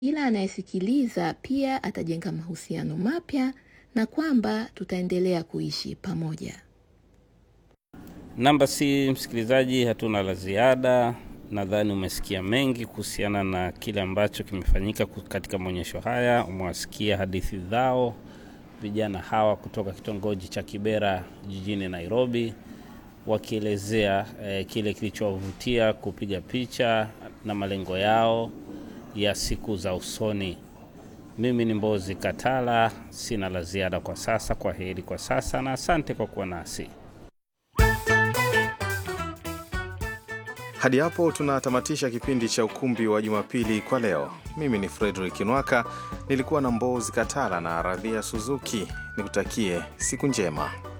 Kila anayesikiliza pia atajenga mahusiano mapya na kwamba tutaendelea kuishi pamoja. Namba si msikilizaji, hatuna la ziada. Nadhani umesikia mengi kuhusiana na kile ambacho kimefanyika katika maonyesho haya. Umewasikia hadithi zao vijana hawa kutoka kitongoji cha Kibera jijini Nairobi, wakielezea eh, kile kilichowavutia kupiga picha na malengo yao ya siku za usoni. Mimi ni Mbozi Katala, sina la ziada kwa sasa. Kwa heri kwa sasa na asante kwa kuwa nasi. Hadi hapo tunatamatisha kipindi cha Ukumbi wa Jumapili kwa leo. Mimi ni Frederick Nwaka, nilikuwa na Mbozi Katala na Radhia Suzuki. Nikutakie siku njema.